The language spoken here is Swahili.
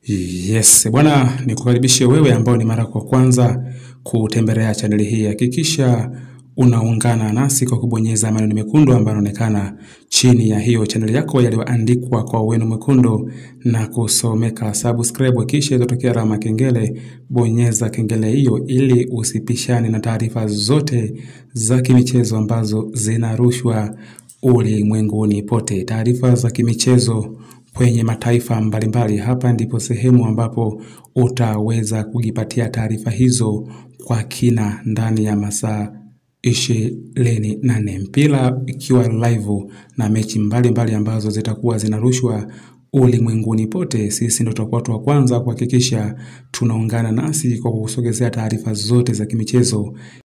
Yes, bwana nikukaribishe wewe ambao ni mara kwa kwanza kutembelea chaneli hii. Hakikisha unaungana nasi kwa kubonyeza maneno mekundu ambayo yanaonekana chini ya hiyo chaneli yako yaliyoandikwa kwa wino mwekundu na kusomeka subscribe, kisha itotokea alama kengele. Bonyeza kengele hiyo ili usipishane na taarifa zote za kimichezo ambazo zinarushwa ulimwenguni pote. Taarifa za kimichezo kwenye mataifa mbalimbali. Hapa ndipo sehemu ambapo utaweza kujipatia taarifa hizo kwa kina ndani ya masaa ishirini na nne mpira ikiwa live na mechi mbalimbali mbali ambazo zitakuwa zinarushwa ulimwenguni pote. Sisi ndio tutakuwa wa kwanza kuhakikisha tunaungana nasi kwa kusogezea taarifa zote za kimichezo